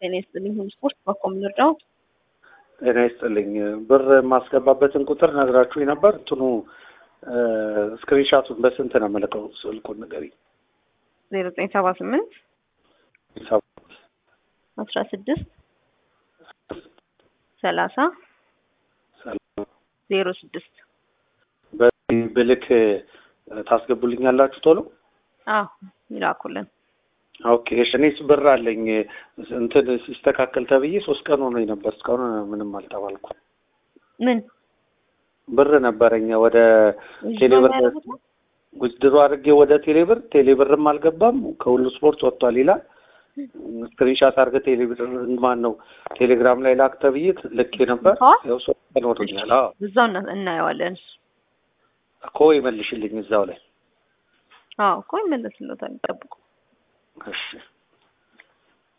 ጤና ይስጥልኝ። ሁሉ ስፖርት በኮም ልርዳው። ጤና ይስጥልኝ። ብር የማስገባበትን ቁጥር ነግራችሁኝ ነበር። እንትኑ ስክሪንሻቱን በስንት ነው የምልከው? ስልኩን ንገሪኝ። ዜሮ ዘጠኝ ሰባ ስምንት አስራ ስድስት ሰላሳ ዜሮ ስድስት በዚህ ብልክ ታስገቡልኛላችሁ ቶሎ? አዎ ይላኩልን። ኦኬ እሺ። እኔስ ብር አለኝ እንትን ሲስተካከል ተብዬ ሶስት ቀን ሆኖኝ ነበር። እስካሁን ምንም አልተባልኩም። ምን ብር ነበረኝ ወደ ቴሌብር ጉድሮ አድርጌ ወደ ቴሌብር ቴሌብርም አልገባም ከሁሉ ስፖርት ወጥቷል ይላል። ስክሪንሻት አድርገህ ቴሌብር ማን ነው ቴሌግራም ላይ ላክ ተብዬ ልኬ ነበር። ያው ሶስት ቀን ሆኖኛል። አዎ እዛው እናየዋለን። እኮ ይመልሽልኝ እዛው ላይ አዎ እኮ ይመለስልዎታል። ጠብቁ። እሺ